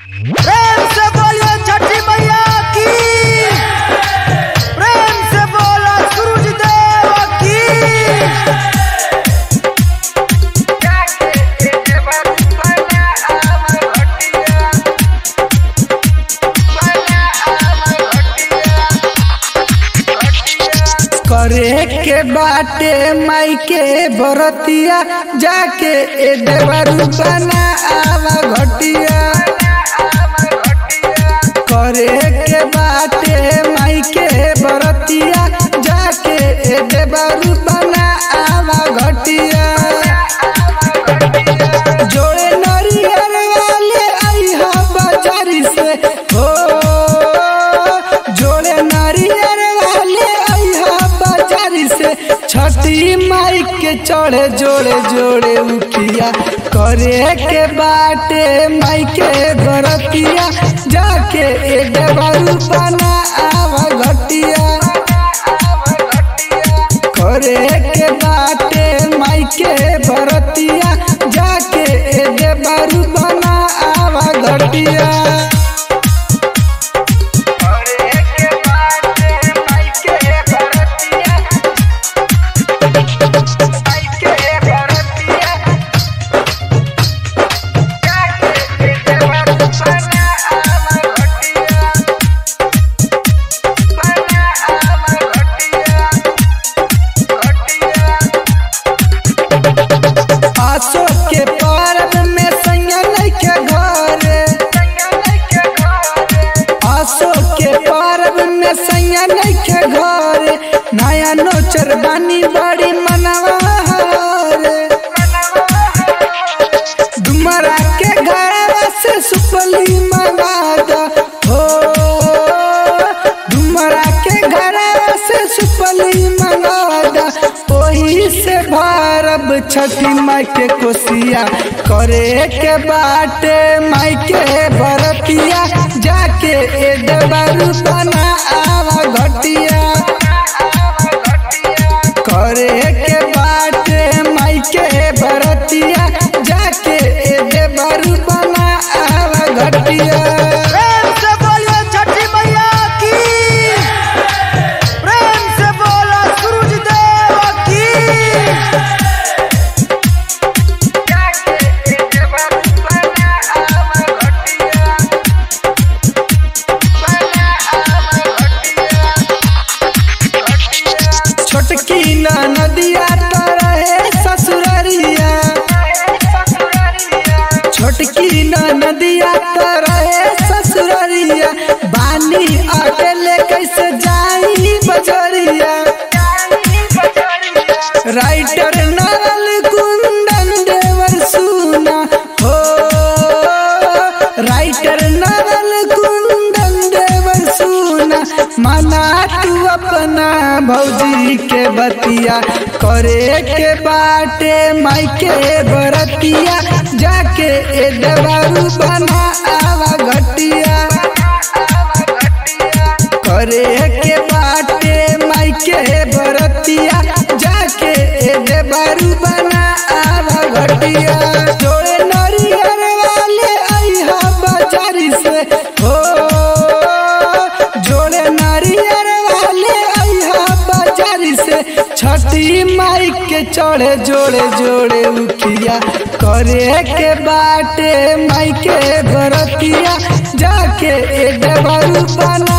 प्रेम से बोलिए छठी मैया की प्रेम से बोलो सूरज देव की करे के बाटे माई के बरतिया जाके ए देवरू बना आवा घटिया करे के बाटे माई के बरतिया जाके ए देवरू बना आवा घटिया जोड़े नरियर वाले आई हा बाजारी से हो जोड़े नरियर वाले आई हा बाजारी से छठी माई के चढ़े जोड़े जोड़े उखिया करे के बाटे माई के बरतिया जाके ए देवरू बना आवा घटिया करे के बाटे माई के बरतिया जाके ए देवरू बना आवा घटिया आसो के पर्व में सैया नइखे घरे आसो के पर्व में सैया नइखे घरे नया नोचर बानी बड़ी मनवा हरे डुमरा के घर से सुपली मंगा दा हो डुमरा के घर से सुपली मंगा दा ओही से भारब छठी माई के कोसिया करे के बाटे माई के बरतिया जाके ए देवरू बना आवा घटिया करे के बाटे माई के बरतिया जाके ए देवरू बना आवा घटिया प्रेम से बोलिए छठी मैया की प्रेम से बोलो सूरज देव की छोटकी न नदिया तरहे ससुररिया छोटकी न नदिया तरहे ससुररिया बानी अकेले कैसे जाई बजरिया राइटर नरल कुंदन देवर सुना हो राइटर नरल कुंदन देवर सुना मना तू अपना भौजी के बतिया करे के बाटे माई के बरतिया जाके ए देवरू बना आवा घटिया करे के बाटे माई के बरतिया जाके ए देवरू बना आवा घटिया जोड़े नरियर वाले आई हा बाजारी से हो जोड़े नरियर वाले आई हा बाजारी से छठी माई के चढ़े जोड़े जोड़े उखिया करे के बाटे माई के बरतिया जाके ए देवरू बना